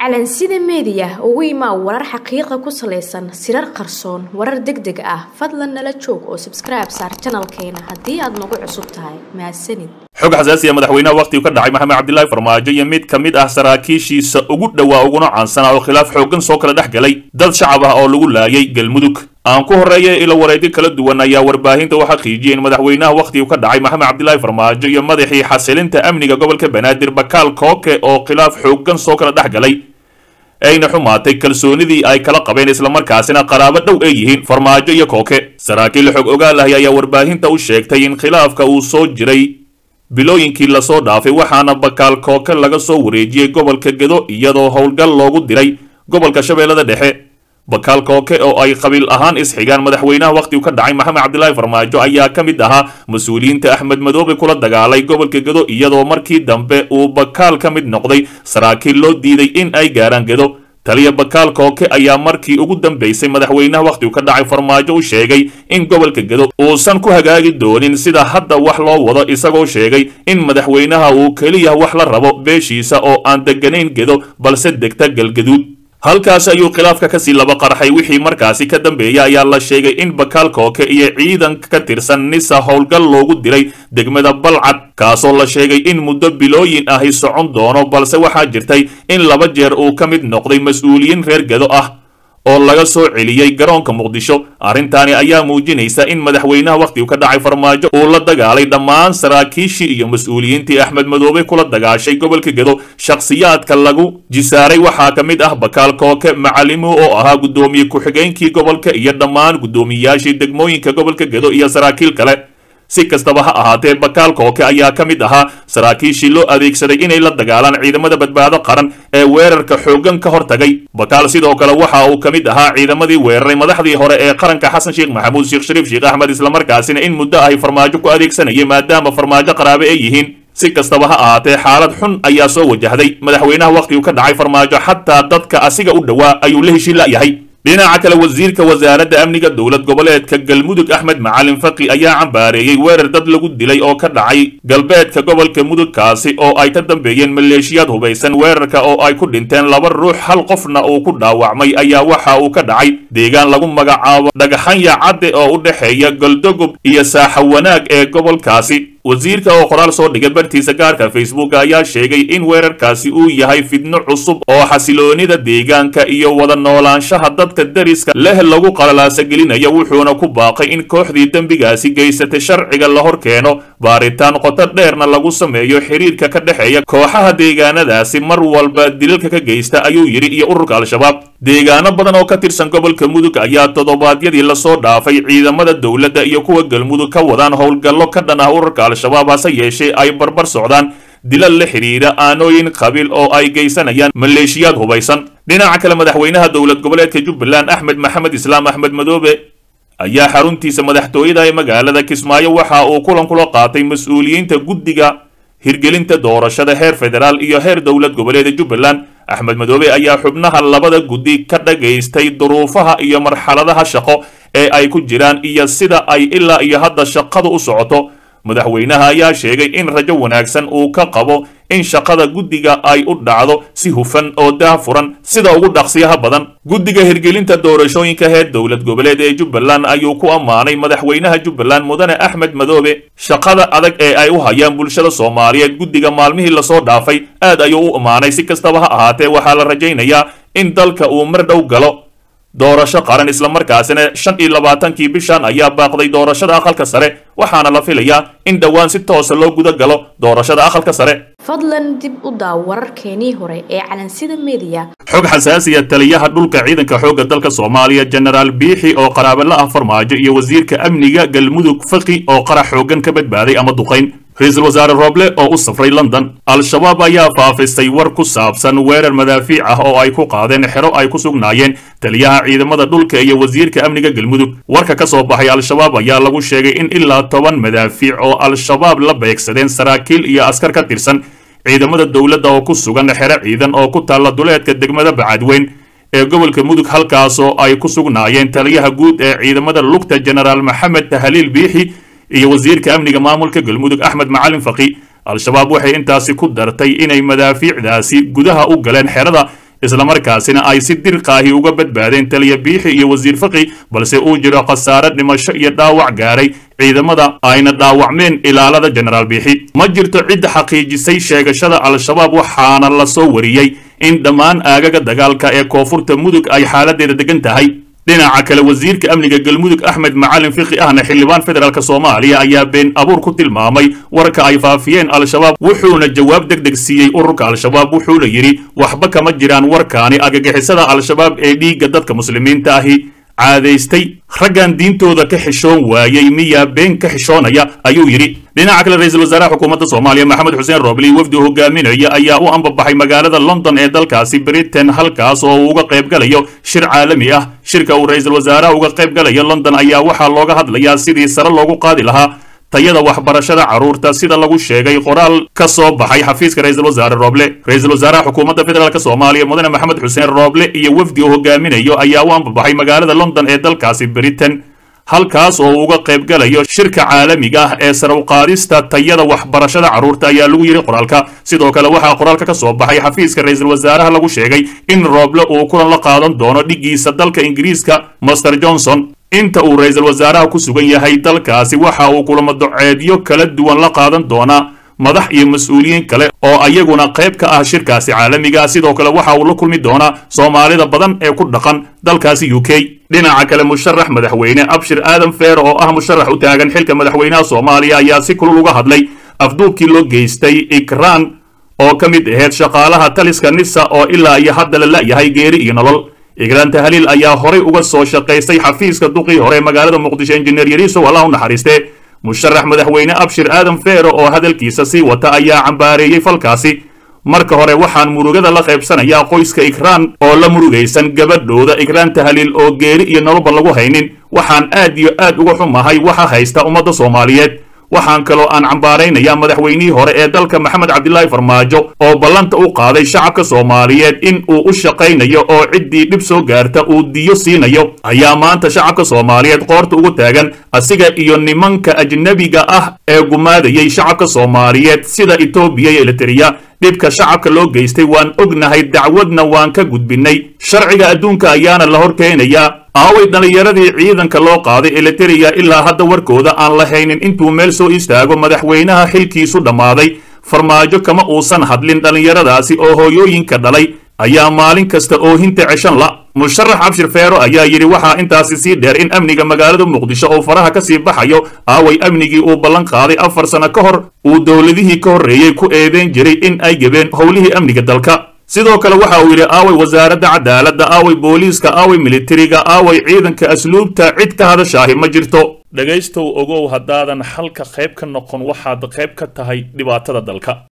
calansida meediya ugu imaa warar xaqiiqa ku salaysan sirar qarsoon warar deg deg ah fadlan nala joog oo sabskribe saar janalkeena haddii aad nagu cusub tahay mahadsanid xog xasaasiya madaxweynaha wakhtigu ka dhacay maxamed cabdilaahi farmaajo iyo mid ka mid ah saraakiishiisa ugu dhowaa uguna caansanaa oo khilaaf xooggan soo kala dhex galay dad shacab ah oo lagu laayay galmudug aan ku horreeya ilo wareedyo kala duwan ayaa warbaahinta u xaqiijiyay in madaxweynaha wakhtigu ka dhacay maxamed cabdilaahi farmaajo iyo madaxii xasilinta amniga gobolka banaadir bakaal kooke oo khilaaf xooggan soo kala dhex galay ayna xumaatay kalsoonidii ay kala qabeen islamarkaasina qaraabo dhow ay yihiin farmaajo iyo kooke saraakiil xog ogaal ahi ayaa warbaahinta u sheegtay in khilaafka uu soo jiray bilooyinkii lasoo dhaafay waxaana bakaal kooke laga soo wareejiyey gobolka gedo iyadoo howlgal loogu diray gobolka shabeellada dhexe bakaal kooke oo ay qabiil ahaan isxigaan madaxweynaha wakhtigu ka dhacay maxamed cabdilaahi farmaajo ayaa ka mid ahaa mas-uuliyiinta axmed madoobe kula dagaalay gobolka gedo iyadoo markii dambe uu bakaal ka mid noqday saraakiil loo diiday in ay gaaraan gedo taliya bakaal kooke ayaa markii ugu dambeysay madaxweynaha wakhtigu ka dhacay farmaajo u sheegay in gobolka gedo uusan ku hagaagi doonin sida hadda wax loo wado isagoo sheegay in madaxweynaha uu keliya wax la rabo beeshiisa oo aan deganayn gedo balse degta galgaduud halkaas ayuu khilaafka kasii laba qarxay wixii markaasi ka dambeeyay ayaa la sheegay in bakaal kooke iyo ciidanka ka tirsan nisa howlgal loogu diray degmada balcad kaasoo la sheegay in muddo bilooyin ahi socon doono balse waxaa jirtay in laba jeer uu ka mid noqday mas-uuliyiin reer gedo ah oo laga soo celiyey garoonka muqdisho arrintaani ayaa muujinaysa in madaxweynaha wakhtigu ka dhacay farmaajo uu la dagaalay dhammaan saraakiishii iyo mas-uuliyiintii axmed madoobe kula dagaashay gobolka gedo shakhsiyaadka lagu jisaaray waxaa ka mid ah bakaal kooke macalimu oo ahaa guddoomiye ku-xigeenkii gobolka iyo dhammaan guddoomiyayaashii degmooyinka gobolka gedo iyo saraakiil kale si kastaba ha ahaatee bakaal kooke ayaa ka mid ahaa saraakiishii loo adeegsaday inay la dagaalaan ciidamada badbaado qaran ee weerarka xooggan ka hortagay bakaal sidoo kale waxa uu ka mid ahaa ciidamadii weeraray madaxdii hore ee qaranka xasan sheekh maxamuud sheekh shariif sheekh axmed islamarkaasina in muddo ahy farmaajo ku adeegsanayay maadaama farmaajo qaraabe ay yihiin si kastaba ha ahaatee xaalad xun ayaa soo wajahday madaxweynaha wakhtigu ka dhacay farmaajo xataa dadka asiga u dhowaa ayuu la heshiin la'yahay dhinaca kale wasiirka wasaaradda amniga dowlad goboleedka galmudug axmed macalin faqi ayaa cambaareeyey weerar dad lagu dilay oo ka dhacay galbeedka gobolka mudugkaasi oo ay ka dambeeyeen maleeshiyaad hubaysan weerarka oo ay ku dhinteen laba ruux hal qofna uu ku dhaawacmay ayaa waxa uu ka dhacay deegaan lagu magacaabo dhagaxanya cadde oo u dhexeeya goldogob iyo saaxa wanaag ee gobolkaasi wasiirka oo qoraal soo dhigay bartiisa gaarka facebook ayaa sheegay in weerarkaasi uu yahay fidno cusub oo xasiloonida deegaanka iyo wada noolaanshaha dadka dariska leh lagu qalalaasa gelinayo wuxuuna ku baaqay in kooxdii dembigaasi geysatay sharciga la hor keeno baaritaan qoto dheerna lagu sameeyo xiriirka ka dhexeeya kooxaha deegaanadaasi mar walba dilalka ka geysta ayuu yidhi iyo ururka al-shabaab deegaano badan oo ka tirsan gobolka mudug ayaa toddobaadyadii lasoo dhaafay ciidamada dowladda iyo kuwa galmudug ka wadaan howlgallo ka dhan ah ururka al-shabaab hase yeeshee ay barbar socdaan dilal la xidhiidha aanooyin qabiil oo ay geysanayaan maleeshiyaad hubaysan dhinaca kale madaxweynaha dowlad goboleedka jubbaland axmed maxamed islaam axmed madoobe ayaa xaruntiisa madaxtooyada ee magaalada kismaayo waxa uu kulan kula qaatay mas-uuliyiinta guddiga hirgelinta doorashada heer federaal iyo heer dowlad goboleeda jubbaland axmed madoobe ayaa xubnaha labada guddi ka dhagaystay duruufaha iyo marxaladaha shaqo ee ay ku jiraan iyo sida ay ilaa iyo hadda shaqadu u socoto madaxweynaha ayaa sheegay in rajo wanaagsan uu ka qabo in shaqada guddiga ay u dhacdo si hufan oo daahfuran sida ugu dhaqsiyaha badan guddiga hirgelinta doorashooyinka heer dowlad goboleed ee jubbaland ayuu ku ammaanay madaxweynaha jubbaland mudane axmed madoobe shaqada adag ee ay u hayaan bulshada soomaaliyeed guddiga maalmihii lasoo dhaafay aad ayuu u ammaanay si kastaba ha ahaatee waxaa la rajaynayaa in dalka uu mar dhow galo doorasho qaran islamarkaasina shan iyo labaatankii bishan ayaa baaqday doorashada aqalka sare waxaana la filayaa in dhowaan si toosa loo guda galo doorashada aqalka sare fadlan dib u daaw wararkeenii hore ee calansida meediya xog xasaasiya taliyaha dhulka ciidanka xoogga dalka soomaaliya jenaraal biixi oo qaraabo la ah farmaajo iyo wasiirka amniga galmudug faqi oo qarax xooggan ka badbaaday ama duqayn ra-iisul wasaare rooble oo u safray london al-shabaab ayaa faafistay war ku saabsan weerar madaafiic ah oo ay ku qaadeen xero ay ku sugnaayeen taliyaha ciidamada dhulka iyo wasiirka amniga galmudug warka ka soo baxay al-shabaab ayaa lagu sheegay in ilaa toban madaafiic oo al-shabaab la beegsadeen saraakiil iyo askar ka tirsan ciidamada dowladda oo ku sugan xero ciidan oo ku taalla duleedka degmada bacadweyn ee gobolka mudug halkaasoo ay ku sugnaayeen taliyaha guud ee ciidamada lugta jenaraal maxamed tahaliil biixi iyo wasiirka amniga maamulka galmudug axmed macalin faqi al-shabaab waxay intaasi ku dartay inay madaafiicdaasi gudaha u galeen xerada islamarkaasina ay si dirqaahi uga badbaadeen taliya biixi iyo wasiir faqi balse uu jiro khasaare dhimasho iyo dhaawac gaaray ciidamada ayna dhaawacmeen ilaalada jenaraal biixi ma jirto cidda xaqiijisay sheegashada al-shabaab waxaana la soo wariyey in dhammaan aagaga dagaalka ee koonfurta mudug ay xaaladeeda degan tahay dhinaca kale wasiirka amniga galmudug axmed macalin fiqi ahna xildhibaan federaalk soomaaliya ayaa been abuur ku tilmaamay warka ay faafiyeen al-shabaab wuxuuna jawaab deg deg siiyey ururka al-shabaab wuxuuna yidhi waxba kama jiraan warkaani agagixisada al-shabaab ee dhiigga dadka muslimiinta ahi caadaystay raggan diintooda ka xishoon waayey miyaa been ka xishoonaya ayuu yidhi dhinaca kale ra-iisul wasaaraha xukuumadda soomaaliya maxamed xuseen roobli wafdi hogaaminaya ayaa u ambabaxay magaalada london ee dalkaasi britain halkaas oo uu uga qayb galayo shir caalami ah shirka uu ra-iisul wasaaraha uga qayb galayo london ayaa waxaa looga hadlayaa sidii sare loogu qaadi lahaa tayada waxbarashada carruurta sida lagu sheegay qoraal ka soo baxay xafiiska ra-iisul wasaare rooble ra-iisul wasaaraha xukuumadda federaalk soomaaliya mudane maxamed xuseen rooble iyo wafdi uu hogaaminayo ayaa u ambabaxay magaalada london ee dalkaasi britain halkaas oo uga qayb galayo shirka caalamiga ah ee sare uqaadista tayada waxbarashada carruurta ayaa lagu yidhi qoraalka sidoo kale waxaa qoraalka ka soo baxay xafiiska ra-iisul wasaaraha lagu sheegay in rooble uu kulan la qaadan doono dhiggiisa dalka ingiriiska master johnson inta uu ra-iisul wasaaraha ku sugan yahay dalkaasi waxa uu kulamo doceedyo kala duwan la qaadan doonaa madax iyo mas-uuliyiin kale oo ayaguna qayb ka ah shirkaasi caalamiga sidoo kale waxa uu la kulmi doonaa soomaalida badan ee ku dhaqan dalkaasi u k dhinaca kale musharax madaxweyne abshir aadan feer oo ah musharax u taagan xilka madaxweynaha soomaaliya ayaa si kulul uga hadlay afduubkii loo geystay ikraan oo ka mid aheyd shaqaalaha taliska nisa oo ilaa iyo hadda la la'yahay geeri iyo nolol igraan tahliil ayaa horay uga soo shaqaystay xafiiska duqii hore magaalada muqdisho injineer yariisow allah u naxariiste musharax madaxweyne abshir aadan feero oo hadalkiisa sii wata ayaa cambaareeyey falkaasi marka hore waxaan murugada la qaybsanayaa qoyska ikraan oo la murugaysan gabadhooda ikraan tahliil oo geeri iyo noloba lagu haynin waxaan aad iyo aad uga xumahay waxa haysta ummadda soomaaliyeed waxaan kaloo aan cambaaraynayaa madaxweynihii hore ee dalka maxamed cabdilaahi farmaajo oo ballanta u qaaday shacabka soomaaliyeed in uu u shaqaynayo oo ciddii dhib soo gaarta uu diyo siinayo ayaa maanta shacabka soomaaliyeed qoorta ugu taagan asiga iyo nimanka ajnebiga ah ee gumaadayay shacabka soomaaliyeed sida etoobiya iyo elitariya dhibka shacabka loo geystay waan ognahay dacwadna waan ka gudbinnay sharciga adduunka ayaana la hor keenayaa aaway dhallinyaradii ciidanka loo qaaday elitariya ilaa hadda warkooda aan la haynin intuu meel soo istaago madaxweynaha xilkiisu dhammaaday farmaajo kama uusan hadlin dhallinyaradaasi oo hooyooyinka dhalay ayaa maalin kasta oohinta ceshan la musharax cabshir feero ayaa yidhi waxaa intaasi sii dheer in amniga magaalada muqdisho oo faraha ka sii baxayo aaway amnigii uu ballan qaaday afar sano ka hor uu dowladihii ka horreeyey ku eedeyn jiray in ay gebeen howlihii amniga dalka sidoo kale waxa uu yidhi aaway wasaaradda cadaaladda aaway booliiska aaway militariga aaway ciidanka asluubta cid ka hadashaahi ma jirto dhegaystow ogow haddaadan xalka qayb ka noqon waxaad qayb ka tahay dhibaatada dalka